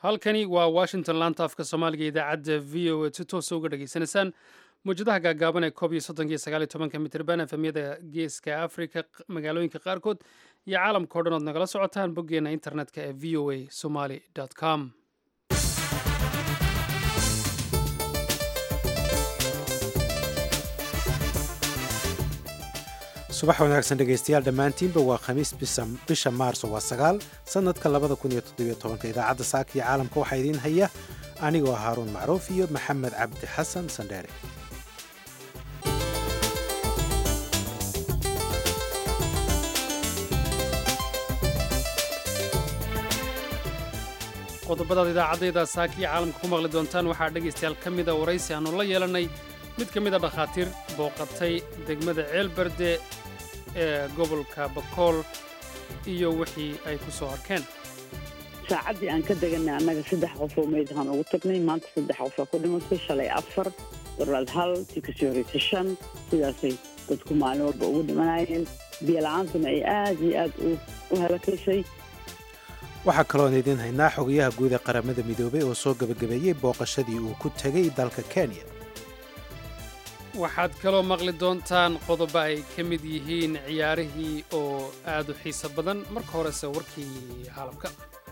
halkani waa washington laanta afka soomaaliga idaacadda v o a si toosa uga dhageysanaysaan mawjadaha gaagaaban ee koob iyo soddonka iyo sagaal iyo tobanka mitirban efemyada geeska afrika magaalooyinka qaarkood iyo caalamka o dhan ood nagala socotaan boggeena internetka ee v o a somaly com subax wanaagsan dhegaystayaal dhammaantiinba waa khamiis bisha maarso waa sagaal sannadka labada kun iyo toddobiyo tobanka idaacadda saaka iyo caalamka waxaa idiin haya anigoo haaruun macruuf iyo maxamed cabdi xasan sandheere qodobadaad idaacaddayda saaka iyo caalamka ku maqli doontaan waxaa dhegaystayaal ka mida waraysi aannu la yeelannay mid ka mida dhakhaatiir booqatay degmada ceelbarde ee gobolka bakool iyo wixii ay ku soo arkeen saacaddii aan ka deganay annaga saddex qof oo meydhaan ugu tagnay maanta saddex qofaa ku dhimatay shalay afar dolaad hal tii kasii horraysay shan sidaasay dadku maalin walba ugu dhimanayeen biyola'aantuna ay aad iyo aad u halakaysay waxaa kaloon idiin haynaa xogayaha guud ee qaramada midoobay oo soo gebagabeeyey booqashadii uu ku tegay dalka kenya waxaad kaloo maqli doontaan qodobo ay ka mid yihiin ciyaarihii oo aad u xiiso badan marka horese warkii caalamka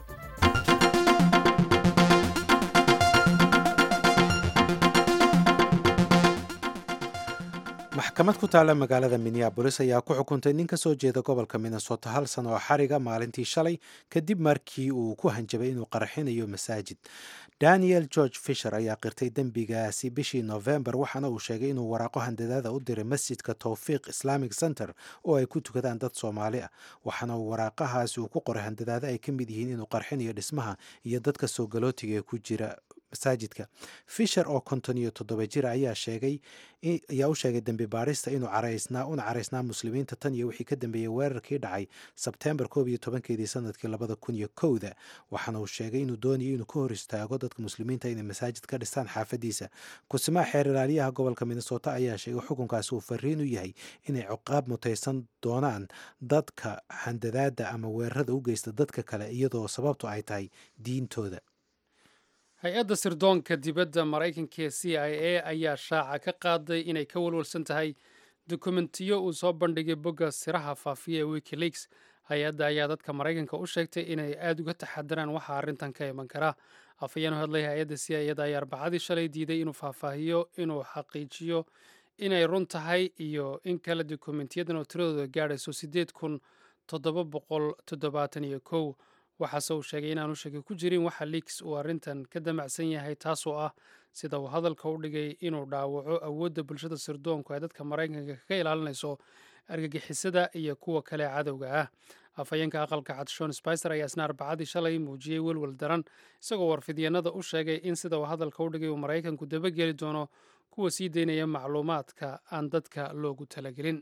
maxkamad ku taalla magaalada minneabolis ayaa ku xukuntay nin ka soo jeeda gobolka minnesota hal sano oo xariga maalintii shalay kadib markii uu ku hanjabay inuu qarxinayo masaajid daniel george fisher ayaa qirtay dembigaasi bishii novembar waxaana uu sheegay inuu waraaqo handadaada u diray masjidka towfiiq islamic center oo ay ku tukadaan dad soomaali ah waxaana uu waraaqahaasi uu ku qoray handadaada ay ka mid yihiin inuu qarxinayo dhismaha iyo dadka soo galootiga ee ku jira masaajidka fisher oo konton iyo toddoba jira ayaa sheegay ayaa u sheegay dembi baarista inuu caraysnaa una caraysnaa muslimiinta tan iyo wixii ka dambeeyey weerarkii dhacay sebtembar koob iyo tobankeedii sanadkii labada kun iyo kowda waxaana uu sheegay inuu doonayo inuu ka hor istaago dadka muslimiinta inay masaajid ka dhistaan xaafadiisa kusimaha xeer ilaaliyaha gobolka minnesota ayaa sheegay xukunkaasi uu fariin u yahay inay ciqaab mutaysan doonaan dadka handadaada ama weerarada u geysta dadka kale iyadoo sababtu ay tahay diintooda hay-adda sirdoonka dibadda maraykanka ee c i a ayaa shaaca ka qaaday inay ka walwalsan tahay dokumentiyo uu soo bandhigay bogga siraha faafiya ee wikileaks hay-adda ayaa dadka maraykanka u sheegtay inay aad uga taxadaraan waxa arrintan ka iman kara afhayeen u hadlay hay-adda c i ada ayaa arbacadii shalay diiday inuu faahfaahiyo inuu xaqiijiyo inay run tahay iyo in kale dokumentiyadan oo tiradooda gaadhayso siddeed kun toddoba boqol toddobaatan iyo kow waxaase uu sheegay inaanu shaki ku jirin waxa liks uu arrintan ka damacsan yahay taasoo ah sida uu hadalka u dhigay inuu dhaawaco awoodda bulshada sirdoonku ay dadka maraykanka kaga ilaalinayso argagixisada iyo kuwa kale cadowga ah afhayeenka aqalka cad shon spicer ayaa isna arbacadii shalay muujiyey welwel daran isagoo warfidyanada u sheegay in sida uu hadalka u dhigay uu maraykanku dabageli doono kuwa sii daynaya macluumaadka aan dadka loogu talagelin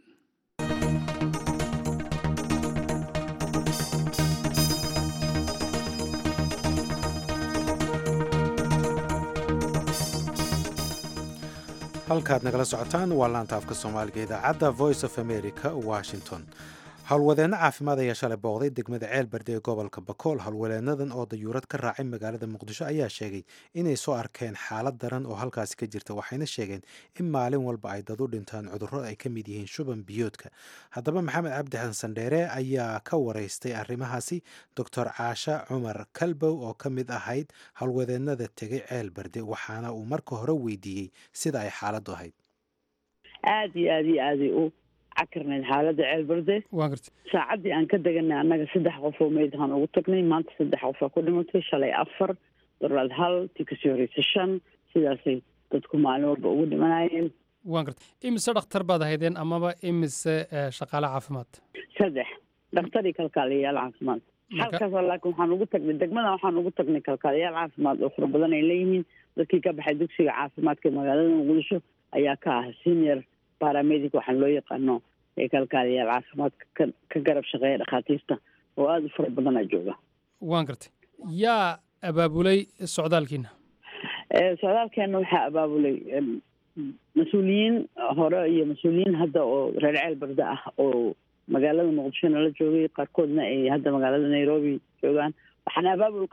halkaad nagala socotaan waa laanta afka soomaaliga idaacadda voice of america washington howlwadeenno caafimaad ayaa shalay booqday degmada ceelbarde ee gobolka bakool howlwadeennadan oo dayuurad ka raacay magaalada muqdisho ayaa sheegay inay soo arkeen xaalad daran oo halkaasi ka jirta waxayna sheegeen in maalin walba ay dad u dhintaan cudurro ay ka mid yihiin shuban biyoodka haddaba maxamed cabdi xasan dheere ayaa ka waraystay arrimahaasi doctor caasha cumar kalbow oo ka mid ahayd howlwadeennada tegay ceelbarde waxaana uu marka hore weydiiyey sida ay xaaladdu ahayd aad iyo aad iyo aaday u cakarnayd xaaladda ceelbarde saacaddii aan ka deganay annaga saddex qof oo meydhaan ugu tagnay maanta saddex qofaa ku dhimatay shalay afar dolaad hal tii kasii horraysay shan sidaasay dadku maalin walba ugu dhimanayeen waan garta imise dhakhtar baad ahaydeen amaba imise shaqaale caafimaad saddex dhakhtar iyo kalkaaliyayaal caafimaad halkaas laakiin waxaan ugu tagnay degmada waxaan ugu tagnay kalkaaliyayaal caafimaad oo fara badan ay leeyihiin dadkii ka baxay dugsiga caafimaadka magaalada muqdisho ayaa ka ah senior baramedic waxaan loo yaqaano ee kalkaaliyaal caafimaadka ka ka garab shaqeeya dhakhaatiirta oo aada u fara badanaa jooga waan gartay yaa abaabulay socdaalkiina socdaalkeena waxaa abaabulay mas-uuliyiin hore iyo mas-uuliyiin hadda oo reer ceel barda ah oo magaalada muqdishona la joogay qaarkoodna ay hadda magaalada nairobi joogaan waxaana abaabulka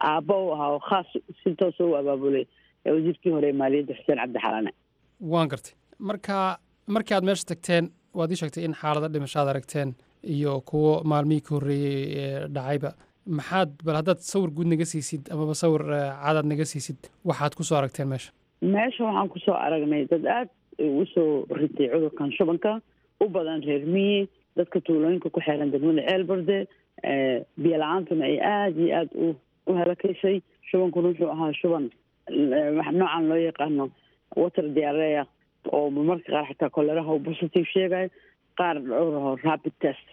aabba u ahaa oo khaas si toosa u abaabulay wasiirkii hore ee maaliyadda xuseen cabdi xalane waan gartay marka markii aad meesha tagteen waad ii sheegtay in xaalado dhimashaad aragteen iyo kuwo maalmihii ka horreeyey ee dhacayba maxaad bal haddaad sawir guud naga siisid amaba sawir cadaad naga siisid waxaad kusoo aragteen meesha meesha waxaan kusoo aragnay dad aad ugu soo ritay cudurkan shubanka u badan reer miyi dadka tuulooyinka ku xeeran degmada ceelberde biyo la-aantuna ay aada iyo aada u u halakaysay shubankuna wuxuu ahaa shuban noocan loo yaqaano water diarea oo marmarka qaar xataa koleraha u positive sheegayo qaar dhowraho rapid test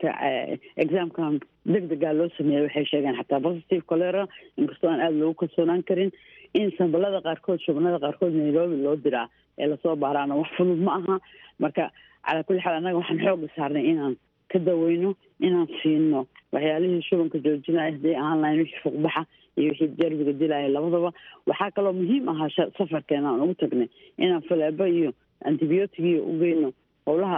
examkan deg degaa loo sameeyey waxay sheegeen xataa positive colera inkastoo aan aada loogu kalsoonaan karin in sambalada qaarkood shubanada qaarkood nairobi loo diraa ee lasoo baaraana wax fudud ma aha marka calaa kulli xaal annaga waxaan xooga saarnay inaan ka daweyno inaan siino waxyaalihii shubanka joojinaya hadday ahaan lahayn wixii fuqbaxa iyo wixii derbiga dilaya labadaba waxaa kaloo muhiim ahaa safarkeena aan ugu tagnay inaan faleebo iyo antibiyootigiyo u geyno howlaha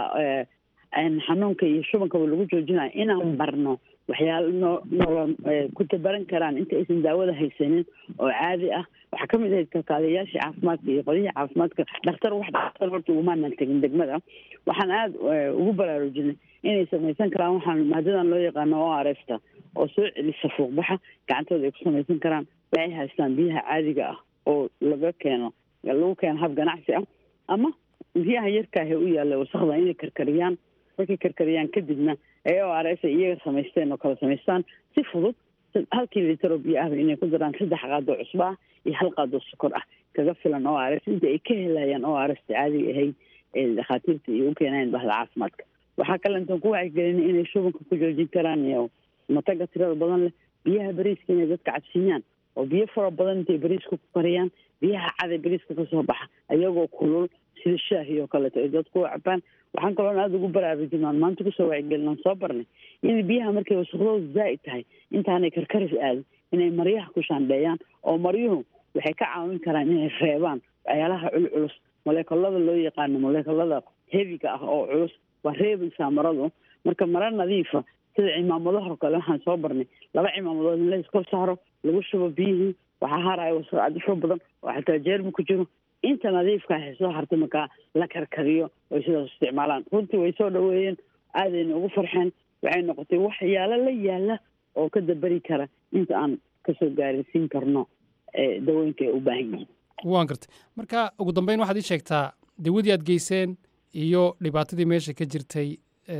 xanuunka iyo shubankaba lagu joojinayo inaan barno waxyaala noo noola ku tabaran karaan inta aysan daawada haysanin oo caadi ah waxaa kamid ahayd kalkaaliyayaashii caafimaadka iyo qolyihii caafimaadka dhakhtar wax dhakhtar horta ugumaanan tegin degmada waxaan aada ugu baraarujinay inay samaysan karaan waxaan maadadan loo yaqaano o r sta oo soo celisa fuuqbaxa gacantooda ay ku samaysan karaan waxay haystaan biyaha caadiga ah oo laga keeno lagu keeno hab ganacsi ah ama biyaha yarkaahe u yaalla wasakda inay karkariyaan markay karkariyaan kadibna ee o r s ay iyaga samaysteen oo kala samaystaan si fudud halkii litar oo biyo ahba inay ku daraan saddex qaadoo cusbo ah iyo hal qaadoo sokor ah kaga filan o r s inta ay ka helayaan o r sta caadiga ahayd ee dhakhaatiirta iyo u keenayan bahda caafimaadka waxaa kale intaan ku wacyigelina inay shubanka ku joojin karaan iyo mataga tirada badan leh biyaha bariiska inay dadka cabsiiyaan oo biyo fara badan intay bariiska ku kariyaan biyaha caday bariiska kasoo baxa ayagoo kulul sida shaahi oo kaleeto ay dadku cabaan waxaan kaloon aada ugu baraarujinaan maanta kusoo wacyigelinaan soo barnay in biyaha markay wasaqdooda zaa'id tahay intaanay karkaris aadin inay maryaha ku shaandheeyaan oo maryuhu waxay ka caawin karaan inay reebaan waxyaalaha culculus moleekolada loo yaqaano moleekolada heviga ah oo culus waa reebaysaa maradu marka maro nadiifa sida cimaamadaho kale waxaan soo barnay laba cimaamadood in la iskor saaro lagu shubo biyihii waxaa haraya wasaq cadifo badan oo xataa jeermi ku jiro inta nadiifka waxay soo hartay markaa la karkariyo oy sidaas isticmaalaan runtii way soo dhaweeyeen aadayna ugu farxeen waxay noqotay waxyaalo la yaala oo ka daberi kara inta aan kasoo gaarisiin karno dawooyinka ay u baahan yihiin waan gartay marka ugu dambeyn waxaad ii sheegtaa dawadii aad geyseen iyo dhibaatadii meesha ka jirtay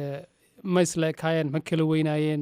ma isla ekaayeen ma kala weynaayeen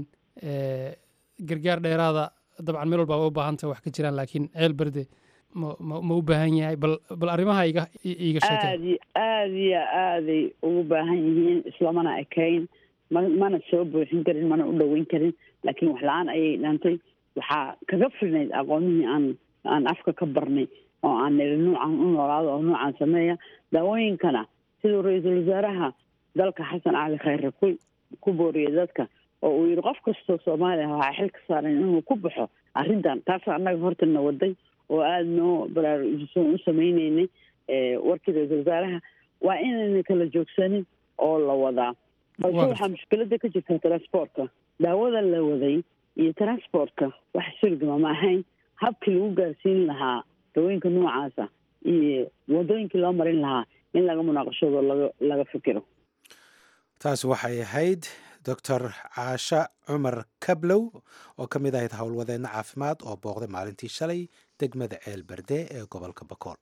gargaar dheeraada dabcan meel walba u baahanta wax ka jiraan laakiin ceel berde ma ma u baahan yahay bal bal arrimaha iga iiga sheekay aad iyo aad iyo aaday ugu baahan yihiin islamana ekayn ma mana soo buuxin karin mana u dhoweyn karin laakiin wax la-aan ayay dhantay waxaa kaga filnayd aqoonihii aan aan afka ka barnay oo aan niri nuucan u noolaado oo nuucan sameeya daawooyinkana siduu ra-iisul wasaaraha dalka xasan cali khayre ku ku booriyay dadka oo uu yihi qof kastoo soomaaliya waxaa xil ka saaran inuu ku baxo arrintan taas annaga hortana waday oo aada noo baraarujisoon u sameyneynay warkii ra-iisul wasaaraha waa inayna kala joogsanin oo la wadaa balse waxaa mushkilada ka jirta transportka daawada la waday iyo transportka wax surgama ma ahayn habkii lagu gaarsiin lahaa dawooyinka noocaasa iyo wadooyinkii loo marin lahaa in laga munaaqashado laga laga fikiro taasi waxay ahayd doctor caasha cumar kablow oo ka mid ahayd howlwadeenna caafimaad oo booqday maalintii shalay degmada ceel berde ee gobolka bakool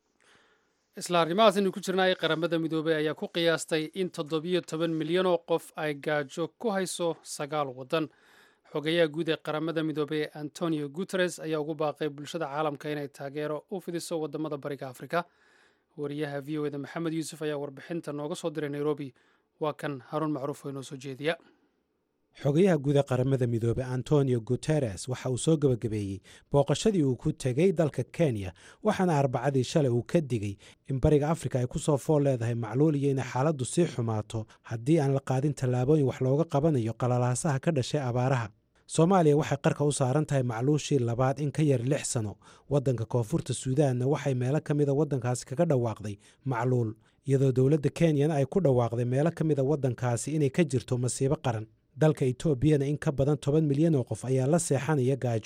isla arrimahaas aynu ku jirnaay qaramada midoobey ayaa ku qiyaastay in toddobiyo toban milyan oo qof ay gaajo ku hayso sagaal waddan xogayaha guud ee qaramada midoobey antonio guteres ayaa ugu baaqay bulshada caalamka inay taageero u fidiso wadamada bariga afrika wariyaha v o eda maxamed yuusuf ayaa warbixinta nooga soo diray nairobi waa kan haruun macruuf oo inoo soo jeediya xogayaha guud ee qaramada midoobey antonio guteres waxa uu soo gebagabeeyey booqashadii uu ku tegey dalka kenya waxaana arbacadii shalay uu ka digay in bariga afrika ay ku soo fool leedahay macluul iyo inay xaaladdu sii xumaato haddii aan la qaadin tallaabooyin wax looga qabanayo qalalaasaha ka dhashay abaaraha soomaaliya waxay qarka u saaran tahay macluushii labaad in ka yar lix sano waddanka koonfurta suudaanna waxay meelo ka mida waddankaasi kaga dhawaaqday macluul iyadoo dowladda kenyana ay ku dhawaaqday meelo ka mida waddankaasi inay ka jirto masiibo qaran dalka etoobiyana in ka badan toban milyan oo qof ayaa la seexanaya gaajo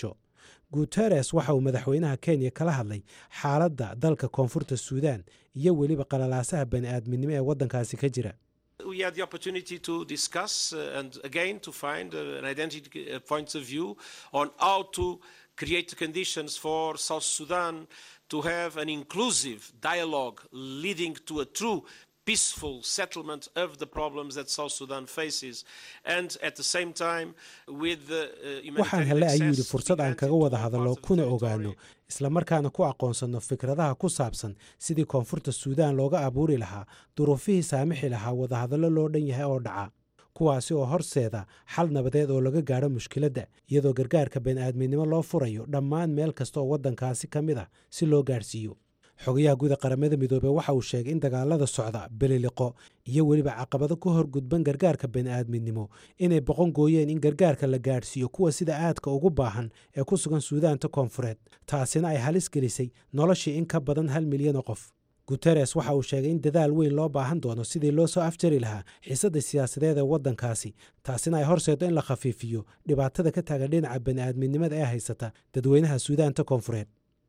guteres waxa uu madaxweynaha kenya kala hadlay xaaladda dalka koonfurta suudaan iyo weliba qalalaasaha bani aadminimo ee waddankaasi ka jira we had the opportunity to discuss uh, and again to find uh, an identity uh, points of view on how to create the conditions for South Sudan to have an inclusive dialogue leading to a true peaceful settlement of the problems that South Sudan faces and at the same time with the waxaan hele ayuu yidhi fursad aan kaga wada hadallo kuna ogaano islamarkaana ku aqoonsanno fikradaha ku saabsan sidii koonfurta suudaan looga abuuri lahaa duruufihii saamixi lahaa wadahadallo loo dhan yahay oo dhaca kuwaasi oo horseeda xal nabadeed oo laga gaadho mushkiladda iyadoo gargaarka bani'aadminimo loo furayo dhammaan meel kasta oo waddankaasi ka mid ah si loo gaadhsiiyo xogayaha guda qaramada midoobey waxa uu sheegay in dagaalada socda beliliqo iyo weliba caqabado ka hor gudban gargaarka bani'aadminimo inay boqon gooyeen in gargaarka la gaadhsiiyo kuwa sida aadka ugu baahan ee ku sugan suudaanta koonfureed taasina ay halis gelisay noloshii in ka badan hal milyan oo qof guteres waxa uu sheegay in dadaal weyn loo baahan doono sidii loo soo afjari lahaa xiisadda siyaasadeed ee waddankaasi taasina ay horseedo in la khafiifiyo dhibaatada ka taagan dhinaca bani'aadminimada ee haysata dadweynaha suudaanta koonfureed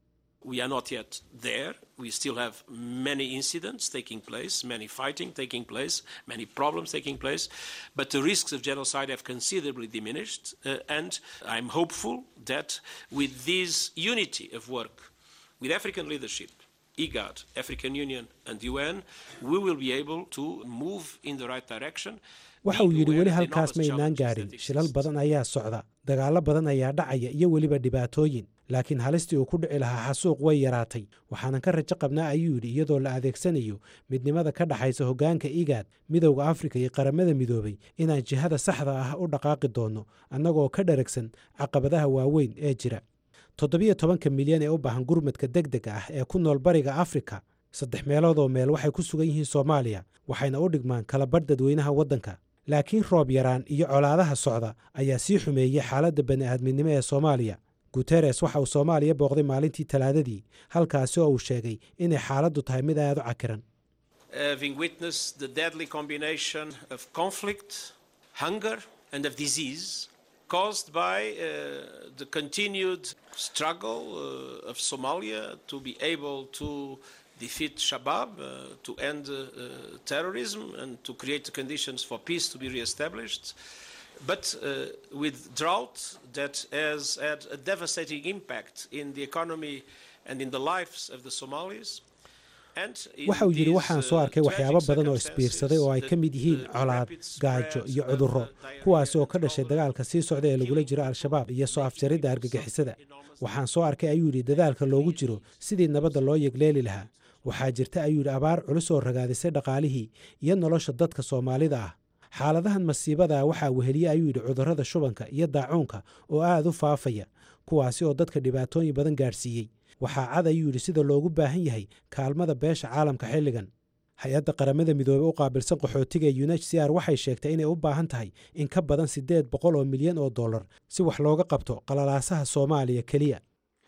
We are not yet there. We still have many incidents taking place, many fighting taking place, many problems taking place, but the risks of genocide have considerably diminished. Uh, and I'm hopeful that with this unity of work with African leadership, IGAD, African Union, and UN, we will be able to move in the right direction. waxa uu yidhi weli halkaas maynaan gaadhin shilal badan ayaa socda dagaallo badan ayaa dhacaya iyo weliba dhibaatooyin laakiin halistii uu ku dhici lahaa xasuuq way yaraatay waxaanan ka rajo qabnaa ayuu yidhi iyadoo la adeegsanayo midnimada ka dhaxaysa hoggaanka igaad midowda afrika iyo qaramada midoobay inaan jihada saxda ah u dhaqaaqi doonno annagoo ka dharagsan caqabadaha waaweyn ee jira toddobiyo tobanka milyan ee u baahan gurmadka deg dega ah ee ku nool bariga afrika saddex meeloodoo meel waxay ku sugan yihiin soomaaliya waxayna u dhigmaan kalabadh dadweynaha waddanka laakiin roob yaraan iyo colaadaha socda ayaa sii xumeeyey xaaladda bani'aadminimo ee soomaaliya guteres waxa uu soomaaliya booqday maalintii talaadadii halkaasi oo uu sheegay inay xaaladdu tahay mid aad u cakiran Having witnessed the deadly combination of conflict, hunger, and of disease caused by uh, the continued struggle uh, of Somalia to be able to defeat Shabab, uh, to end uh, uh, terrorism, and to create the conditions for peace to be reestablished. But uh, with drought that has had a devastating impact in the economy and in the lives of the Somalis. waxa uu yidhi waxaan soo arkay waxyaabo badan oo isbiirsaday oo ay ka mid yihiin colaad gaajo iyo cudurro kuwaasi oo ka dhashay dagaalka sii socda ee lagula jiro al-shabaab iyo soo afjaridda argagixisada waxaan soo arkay ayuu yidhi dadaalka loogu jiro sidii nabadda loo yegleeli lahaa waxaa jirta ayuu yidhi abaar culus oo ragaadisay dhaqaalihii iyo nolosha dadka soomaalida ah xaaladahan masiibada waxaa weheliye ayuu yidhi cudurrada shubanka iyo daacuunka oo aad u faafaya kuwaasi oo dadka dhibaatooyin badan gaadhsiiyey waxaa cad ayuu yidhi sida loogu baahan yahay kaalmada beesha caalamka xilligan hay-adda qaramada midoobey u qaabilsan qaxootiga ee unh c r waxay sheegtay inay u baahan tahay in ka badan siddeed boqol oo milyan oo dollar si wax looga qabto qalalaasaha soomaaliya keliya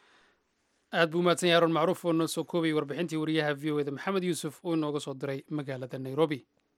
aad buu umahadsan yahay aroon macruuf oo noo soo koobayay warbixintii wariyaha v o eda maxamed yuusuf uu inooga soo diray magaalada nairobi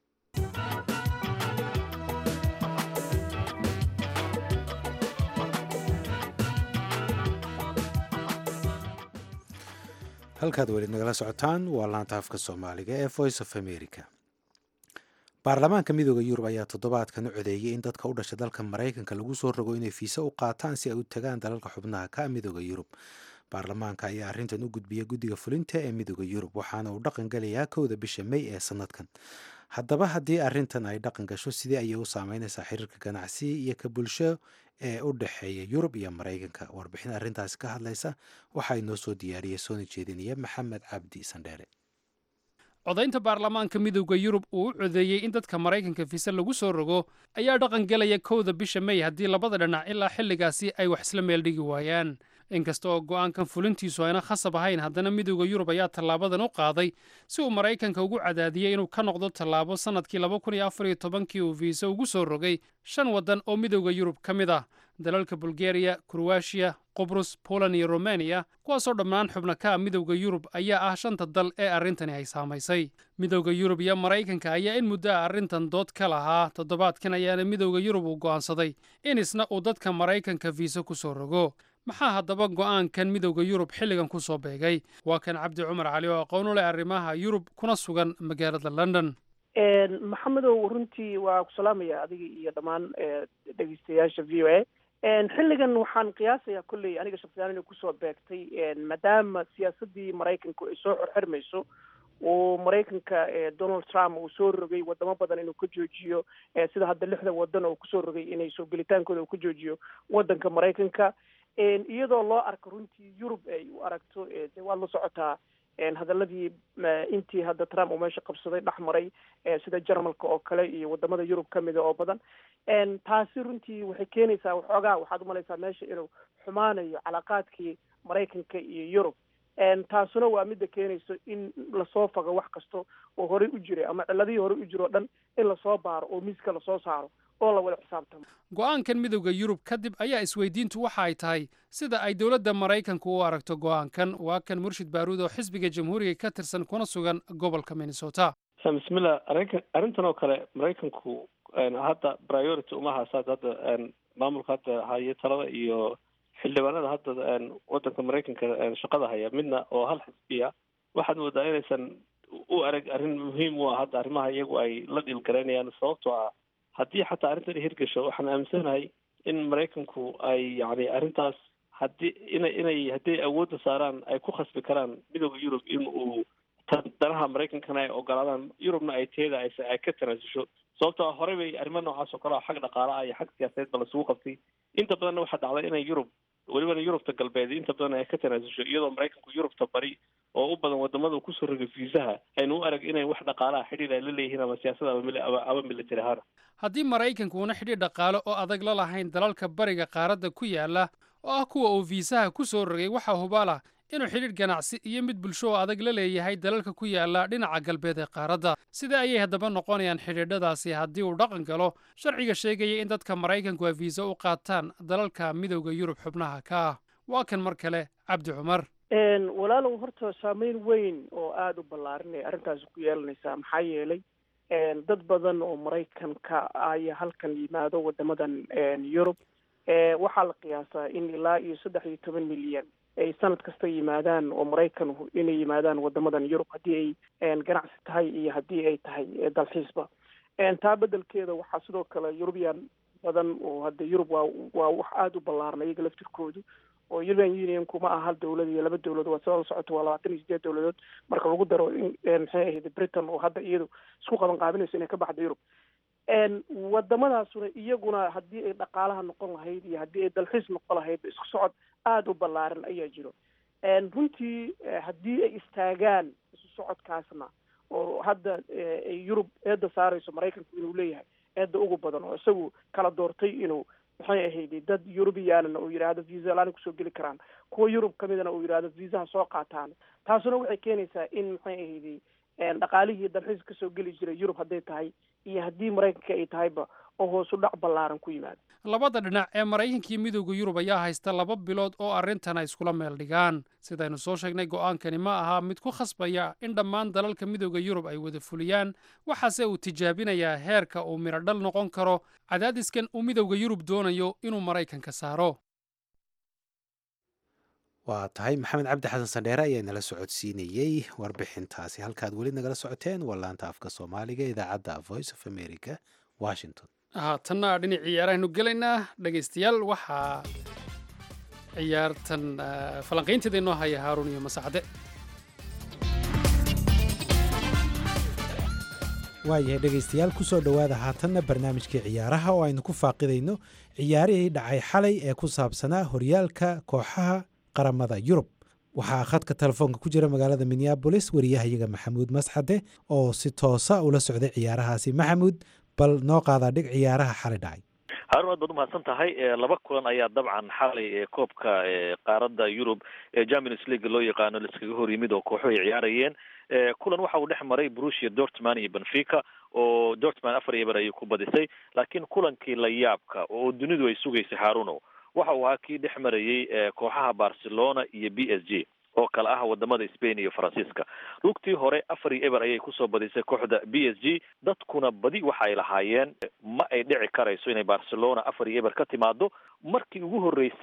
halkaad weli nagala socotaan waa laanta afka soomaaliga ee voice of america baarlamaanka midooda yurub ayaa toddobaadkan u codeeyey in dadka u dhasha dalka maraykanka lagu soo rogo inay fiisa u qaataan si ay u tagaan dalalka xubnaha ka midooda yurub baarlamaanka ayaa arrintan u gudbiya guddiga fulinta ee midooda yurub waxaana uu dhaqan galayaa kowda bisha may ee sanadkan haddaba haddii arrintan ay dhaqan gasho sidee ayay u saameynaysaa xiriirka ganacsi iyo ka bulsho ee u dhexeeya yurub iyo maraykanka warbixin arrintaasi ka hadlaysa waxaa inoo soo diyaariyey soona jeedinaya maxamed cabdi sandheere codaynta baarlamaanka midowda yurub uu u codeeyey in dadka maraykanka fiise lagu soo rogo ayaa dhaqan gelaya kowda bisha may haddii labada dhinac ilaa xilligaasi ay wax isla meel dhigi waayaan inkasta oo go'aankan fulintiisu ayna khasab ahayn haddana midowda yurub ayaa tallaabadan u qaaday si uu maraykanka ugu cadaadiyey inuu ka noqdo tallaabo sannadkii laba kun iyo afar iyo tobankii uu fiise ugu soo rogay shan waddan oo midowda yurub ka mid ah dalalka bulgariya kroatiya qubrus poland iyo romaniya kuwaasoo dhammaan xubno ka ah midowda yurub ayaa ah shanta dal ee arrintani ay saamaysay midowda yurub iyo maraykanka ayaa in muddo a arrintan dood ka lahaa toddobaadkan ayaana midowda yurub uu go'aansaday in isna uu dadka maraykanka fiise ku soo rogo maxaa haddaba go'aankan midowda yurub xilligan ku soo beegay waa kan cabdi cumar cali oo aqoon u leh arrimaha yurub kuna sugan magaalada london maxamedow runtii waa ku salaamaya adiga iyo dhammaan dhegeystayaasha v o a xilligan waxaan qiyaasayaa kolley aniga shaksiyaan inay kusoo beegtay maadaama siyaasaddii maraykanku ay soo xorxirmayso uu maraykanka donald trump uu soo rogay wadamo badan inuu ka joojiyo sida hadda lixda wadan oo kusoo rogay inay soo gelitaankooda uu ka joojiyo wadanka maraykanka iyadoo loo arko runtii yurub ay u aragto de waad la socotaa hadaladii intii hadda trump uu meesha qabsaday dhex maray sida jarmalka oo kale iyo wadamada yurub kamida oo badan taasi runtii waxay keenaysaa waxoogaa waxaad umalaysaa meesha inuu xumaanayo calaaqaadkii maraykanka iyo yurub taasuna waa midda keenayso in lasoo fago wax kasta oo horey u jiray ama ciladihii horey u jiro o dhan in lasoo baaro oo miiska lasoo saaro oo la wada xisaabtamo go'aankan midowda yurub kadib ayaa isweydiintu waxa ay tahay sida ay dowladda maraykanku u aragto go'aankan waa kan murshid baaruud oo xisbiga jamhuuriga ka tirsan kuna sugan gobolka minnesota bismillah arrinka arrintan oo kale maraykanku hadda priority uma haasaad hadda maamulka hadda haya talada iyo xildhibaanada hadda wadanka maraykanka shaqada haya midna oo hal xisbiya waxaad moodaa inaysan u arag arrin muhiim u ah hadda arrimaha iyagu ay la dhiilgaraynayaan sababtoo ah haddii xataa arrintan hirgasho waxaan aaminsanahay in maraykanku ay yani arrintaas haddii inay inay haddii awoodda saaraan ay ku khasbi karaan midooda yurub in uu danaha maraykankana ay ogolaadaan yurubna ay teeda ay ay ka tanaasusho sababtoo ah horey bay arrimo noocaas oo kale oo xag dhaqaala ah iyo xag siyaasadeed ba lasugu qabtay inta badanna waxaa dhacday inay yurub welibana yurubta galbeed inta badan ay ka tanaasusho iyadoo maraykanku yurubta bari oo u badan wadamada kusoo rogay fiisaha aynu u arag inay wax dhaqaalaha xidhiir ay la leeyihiin ama siyaasada ama military ahaan haddii maraykanku una xidhiir dhaqaale oo adag la lahayn dalalka bariga qaaradda ku yaala oo ah kuwa uu fiisaha ku soo rogay waxaa hubaala inuu xidhiidh ganacsi iyo mid bulsho oo adag la leeyahay dalalka ku yaala dhinaca galbeed ee qaaradda sida ayay haddaba noqonayaan xidhiidhadaasi haddii uu dhaqan galo sharciga sheegaya in dadka maraykanku ay fiisa u qaataan dalalka midowda yurub xubnaha ka ah waa kan mar kale cabdi cumar walaalow horta saameyn weyn oo aada u ballaaran ay arrintaasi ku yeelanaysaa maxaa yeelay dad badan oo maraykanka aya halkan yimaado wadamadan yurub waxaa la qiyaasaa in ilaa iyo saddex iyo toban milyan ay sanad kasta yimaadaan oo maraykan inay yimaadaan wadamadan yurub haddii ay ganacsi tahay iyo haddii ay tahay dalxiisba taa bedelkeeda waxaa sidoo kale yurubiyan badan oo hadda yurub waa waa wax aada u ballaaran iyaga laftirkoodu oo european unionku ma aha hal dawlad iyo laba dawlad waa sida la socoto waa labaatan iyo sideed dawladood marka lagu daro in maxay ahayd britain oo hadda iyadu isku qaban qaabinayso inay ka baxdo yurub wadamadaasuna iyaguna haddii ay dhaqaalaha noqon lahayd iyo haddii ay dalxiis noqon lahayd isku socod aada u ballaaran ayaa jiro runtii haddii ay istaagaan isu socodkaasna oo hadda ay yurub eedda saarayso maraykanku inuu leeyahay eedda ugu badan oo isagu kala doortay inuu maxay ahayd dad yurubiyaanna uu yidhaahdo visa laana kusoo geli karaan kuwa yurub kamidana uu yidhaahdo viisaha soo qaataan taasuna waxay keenaysaa in maxay ahayd dhaqaalihii dalxiis kasoo geli jiray yurub hadday tahay iyo haddii maraykanka ay tahayba oo hoos u dhac ballaaran ku yimaado labada dhinac ee maraykankiiyo midowda yurub ayaa haysta laba bilood oo arrintan ay iskula meel dhigaan sidaynu soo sheegnay go'aankani ma aha mid ku khasbaya in dhammaan dalalka midowda yurub ay wada fuliyaan waxaase uu tijaabinayaa heerka uu midhodhal noqon karo cadaadiskan uu midowda yurub doonayo inuu maraykanka saaro waa tahay maxamed cabdi xasan sandheere ayaa nala socodsiinayey warbixintaasi halkaad weli nagala socoteen waa laanta afka soomaaliga idaacadda voice of america washington haatanna dhinacii ciyaarahaynu gelaynaa dhegaystayaal waxaa ciyaartan falanqaynteeda inoo haya haaruun iyo masacde waayahay dhegaystayaal kusoo dhowaada haatanna barnaamijkii ciyaaraha oo aynu ku faaqidayno ciyaarihii dhacay xalay ee ku saabsanaa horyaalka kooxaha qaramada yurub waxaa khadka telefoonka ku jira magaalada minneabolis wariyahayaga maxamuud masxade oo si toosa ula socday ciyaarahaasi maxamuud bal noo qaadaa dhig ciyaaraha xalay dhacay haarun aad baad umahadsan tahay laba kulan ayaa dabcan xalay koobka qaaradda yurub ee champions league loo yaqaano laiskaga hor yimid oo kooxuhu ay ciyaarayeen kulan waxa uu dhex maray brusia dortman iyo benfica oo dortman afar iyo bar ayay ku badisay laakiin kulankii la yaabka oo dunidu ay sugaysay haaruno waxa uu ahaa kii dhex marayey kooxaha barcelona iyo b s g oo kale ah wadamada spain iyo faransiiska lugtii hore afar iyo eber ayay kusoo badisay kooxda b s g dadkuna badi waxa ay lahaayeen ma ay dhici karayso inay barcelona afar iyo eber ka timaado markii ugu horreysay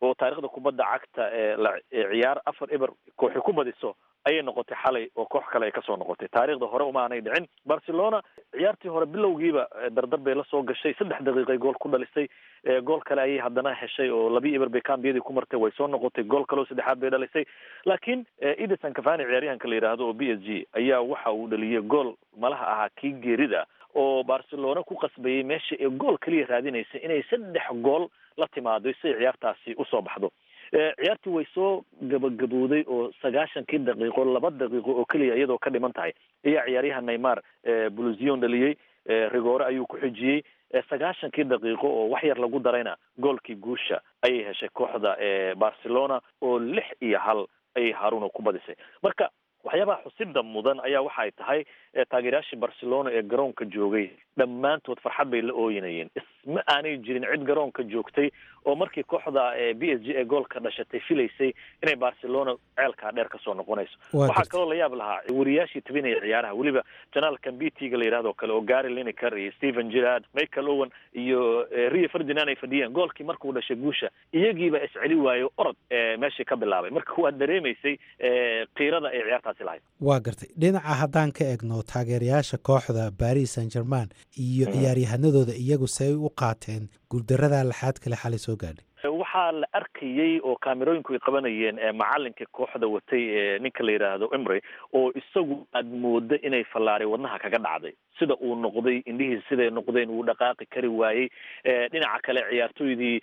oo taariikhda kubadda cagta ee la ciyaar afar eber kooxi ku badiso ayay noqotay xalay oo koox kale ay kasoo noqotay taariikhda hore uma aanay dhicin barcelona ciyaartii hore bilowgiiba dardar bay la soo gashay saddex daqiiqay gool ku dhalisay gool kale ayay haddana heshay oo labi eber bay kambiyadii ku martay way soo noqotay gool kale oo saddexaad bay dhalisay laakiin edison cavani ciyaaryahanka la yidhaahdo oo b s g ayaa waxa uu dhaliyay gool malaha ahaa kii geerida oo barcelona ku qasbayay meesha ee gool kaliya raadinaysa inay saddex gool la timaado si ay ciyaartaasi usoo baxdo ciyaartii way soo gabagabowday oo sagaashankii daqiiqo laba daqiiqo oo keliya iyadoo ka dhiman tahay ayaa ciyaaryaha neymar bluzion dhaliyey rigore ayuu ku xijiyey sagaashankii daqiiqo oo wax yar lagu darayna goolkii guusha ayay heshay kooxda barcelona oo lix iyo hal ayay haruno ku badisay marka waxyaabaha xusida mudan ayaa waxa ay tahay taageerayaashii barcelona ee garoonka joogay dhammaantood farxad bay la ooyinayeen isma aanay jirin cid garoonka joogtay oo markii kooxda b s g ee goolka dhashatay filaysay inay barcelona ceelkaa dheer kasoo noqonayso waxaa kaloo la yaab lahaa wariyaashii tabinaya ciyaaraha weliba janaalkan b t ga la yidhahdo kale oo gary lineker iyo stephen girard michael owen iyo rio ferdinand ay fadhiyeen goolkii markuu dhashay guusha iyagiiba isceli waayo orod meeshii ka bilaabay marka waad dareemaysay kiirada ay ciyaartaasi lahayd waa gartay dhinaca haddaan ka egno taageerayaasha kooxda baris san german iyo ciyaaryahanadooda iyagu say u qaateen guuldarada laxaad kale xalay soo gaadhay waxaa la arkayey oo kaamerooyinku ay qabanayeen macalinka kooxda watay ninka la yidhaahdo emry oo isagu aad moodo inay fallaari wadnaha kaga dhacday sida uu noqday indhihiisa siday noqdeen uu dhaqaaqi kari waayey dhinaca kale ciyaartooydii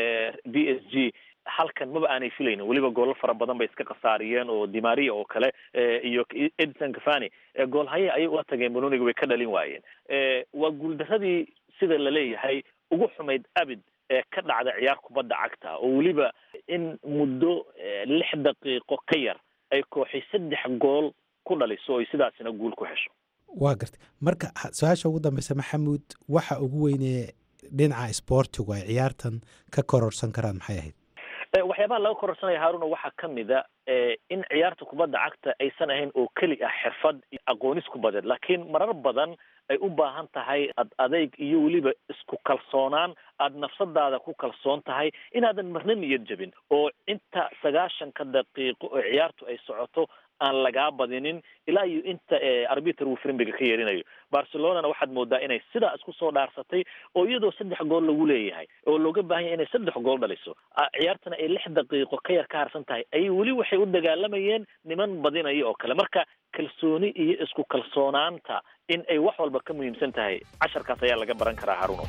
b s g halkan maba aanay filaynin weliba goollo fara badan bay iska khasaariyeen oo dimaria oo kale iyo edison cavani goolhaye ayay ula tageen banoniga way ka dhalin waayeen waa guuldaradii sida laleeyahay ugu xumayd abid ee ka dhacda ciyaar kubadda cagta oo weliba in muddo lix daqiiqo ka yar ay kooxi saddex gool ku dhaliso oy sidaasina guul ku hesho waa gartay marka su-aasha ugu dambeysa maxamuud waxa ugu weynee dhinaca sboortigu ay ciyaartan ka kororsan karaan maxay ahayd waxyaabaha laga kororsanaya haaruna waxaa ka mida in ciyaarta kubadda cagta aysan ahayn oo keli ah xirfad iyo aqoonis kubadeed laakiin marar badan ay u baahan tahay ad adeyg iyo weliba isku kalsoonaan aada nafsadaada ku kalsoon tahay inaadan marna niyad jabin oo inta sagaashanka daqiiqo oo ciyaartu ay socoto aan lagaa badinin ilaa iyo inta arbiter uu frimbiga ka yeerinayo barcelonana waxaad moodaa inay sidaa isku soo dhaarsatay oo iyadoo saddex gool lagu leeyahay oo looga baahan yahay inay saddex gool dhaliso ciyaartana ay lix daqiiqo ka yar ka harsan tahay ayay weli waxay u dagaalamayeen niman badinaya oo kale marka kalsooni iyo isku kalsoonaanta in ay wax walba ka muhiimsan tahay casharkaas ayaa laga baran karaa haruno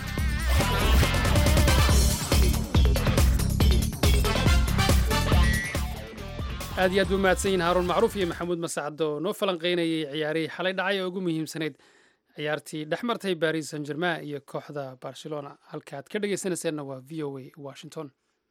aad iyo aad buu mahadsan yihin haaruun macruuf iyo maxamuud masacdo oo noo falanqaynayay ciyaarihii xalay dhacay oo ugu muhiimsanayd ciyaartii dhex martay baris san german iyo kooxda barcelona halka aad ka dhegaysanayseena waa v o a washington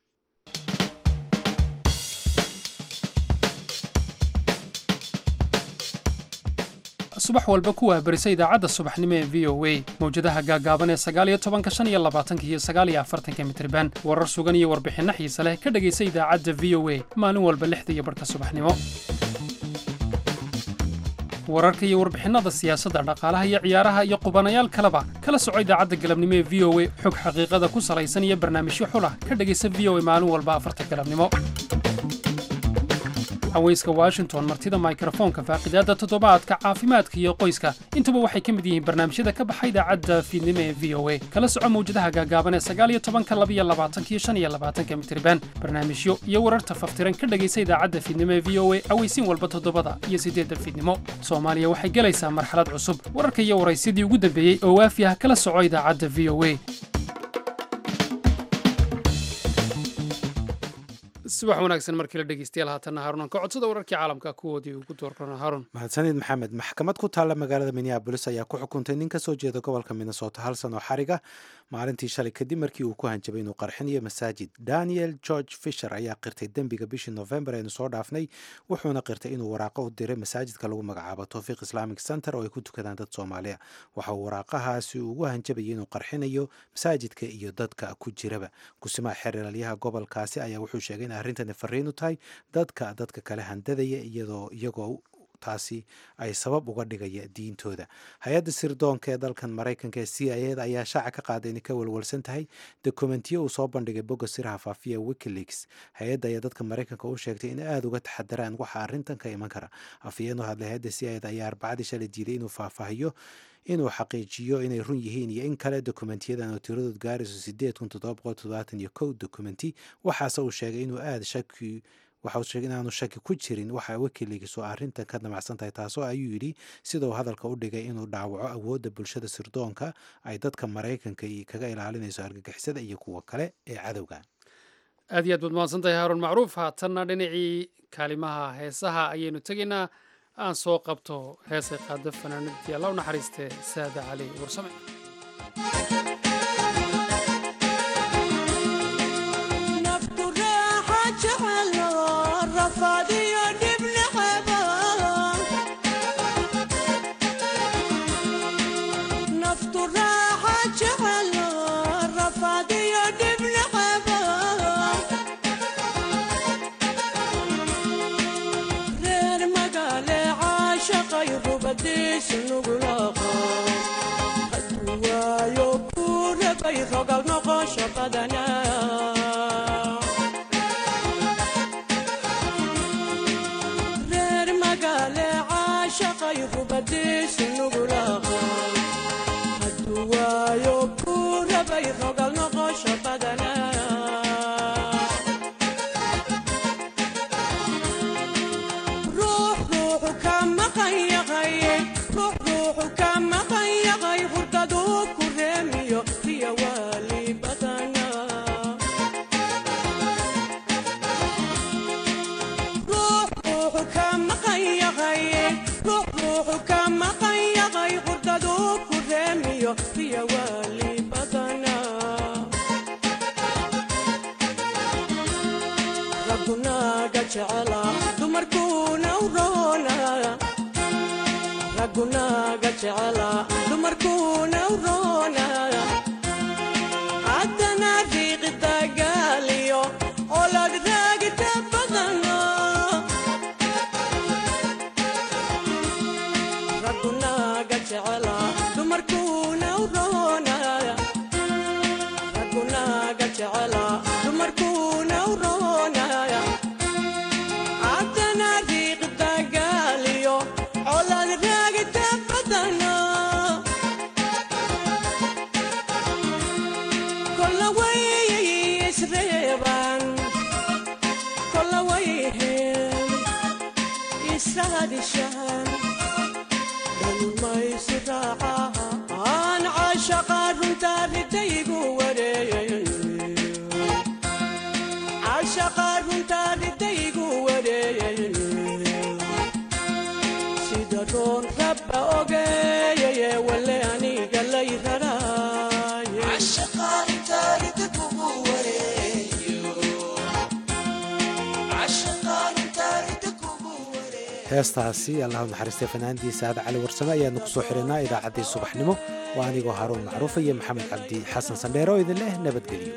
subax walba kuwaa barisa idaacadda subaxnimo ee v o a mawjadaha gaagaaban ee sagaaliyo tobanka shan iyo labaatanka iyo sagaaliyo afartanka mitriban warar sugan iyo warbixinno xiise leh ka dhegaysa idaacadda v o a maalin walba lixda iyo barhka subaxnimo wararka iyo warbixinnada siyaasadda dhaqaalaha iyo ciyaaraha iyo qubanayaal kaleba kala soco idaacadda galabnimo ee v o a xog xaqiiqada ku salaysan iyo barnaamijyo xulah ka dhegaysa v o a maalin walba afarta galabnimo haweyska washington martida mikrofoonka faaqidaadda toddobaadka caafimaadka iyo qoyska intuba waxay ka mid yihiin barnaamijyada ka baxa idaacadda fiidnimo ee v o a kala soco mawjadaha gaagaaban ee sagaaliyo tobanka labiyo labaatanka iyo shan iyo labaatanka mitriban barnaamijyo iyo wararta faftiran ka dhegaysa idaacadda fiidnimo ee v o a aweysiin walba toddobada iyo siddeedda fiidnimo soomaaliya waxay gelaysaa marxalad cusub wararka iyo waraysyadii ugu dambeeyey oo waafi ah kala soco idaacadda v o a subax wanaagsan markii la dhegeystayaal haatanna haarunan ka codsada wararkii caalamka kuwoodii ugu doorkana haarun mahadsanid maxamed maxkamad ku taalla magaalada minneabolis ayaa ku xukuntay nin ka soo jeeda gobolka minnesota hal sano xariga maalintii shalay kadib markii uu ku hanjabay inuu qarxinayo masaajid daniel george fisher ayaa qirtay dembiga bishii novembar eenu soo dhaafnay wuxuuna qirtay inuu waraaqo u diray masaajidka lagu magacaabo towfiiq islamic center oo ay ku tukadaan dad soomaaliya waxa uu waraaqahaasi ugu hanjabayay inuu qarxinayo masaajidka iyo dadka ku jiraba kusimaha xeeralyaha gobolkaasi ayaa wuxuu sheegay in arrintani fariin u tahay dadka dadka kale handadaya iyadoo iyagoo taasi ay sabab uga dhigaya diintooda hay-adda sirdoonka ee dalkan maraykanka ee c i eda ayaa shaaca ka qaaday inay ka walwalsan tahay dokumentiyo uu soo bandhigay bogga siraha faafiya wikileaks hay-adda ayaa dadka maraykanka u sheegtay in aada uga taxadaraan waxa arrintan ka iman kara afhayeen u hadlay hay-adda c i eda ayaa arbacadii shalay diiday inuu faahfaahiyo inuu xaqiijiyo inay run yihiin iyo in kale dokumentiyadan oo tiradood gaarayso sideed kun toddoba boqol toddobaatan iyo kow dokumenti waxaase uu sheegay inuu aada shaki waxa uu sheegay inaanu shaki ku jirin waxa wikileaks oo arrintan ka damacsan tahay taasoo ayuu yidhi sida uu hadalka u dhigay inuu dhaawaco awoodda bulshada sirdoonka ay dadka maraykanka kaga ilaalinayso argagixisada iyo kuwa kale ee cadowga aad iyo aad baad mahadsan tahay haaruun macruuf haatanna dhinacii kaalimaha heesaha ayaynu tegaynaa aan soo qabto heesay qaado fanaanadii alla u naxariistee saada cali warsame reer magaale caashaqay rubadiisu nugulaqa hadduu waayo kuu rabay rogal noqosho badana ruux ruuxu ka maqan yaqay ruux ruuxu ka maqan yaqay hurdaduu ku reemiyo riya waali badana ruux ruuxu ka maqan yaqay ruux ruuxu ka maqan yaqay hurdaduu ku reemiyo riya waali badana raggunaaga jecela dumarkuuna u roona raggunaaga jecela dumarkuuna u roona haddana riiqi dagaaliyo olad raagita badana raggunaaga jecela dumarkuuna u roona raggunaaga jecela dumarkuuna u roona haddana riiqi dagaaliyo olad raagita badana kolla way isreeban kolla way heen israadishaan dhalmaysi raacaan caashaqa runtaa ridaygu wareeyay caashaqa runtaa ridaygu wareeyay sida roon rabba ogeeyaye wale aniga lay raraaye heestaasi allahu naxariistay fanaanadii saada cali warsame ayaanu kusoo xirinaa idaacaddii subaxnimo waa anigoo haruun macruufa iyo maxamed cabdi xasan sandheero oo idin leh nabadgelyo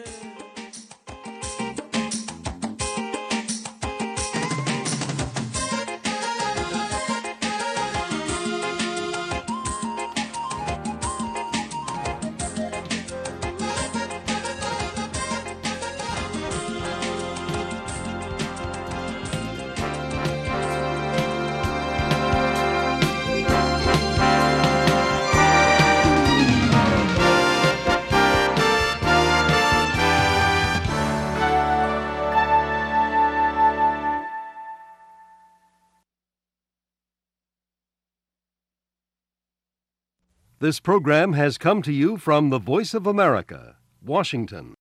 This program has come to you from the Voice of America, Washington.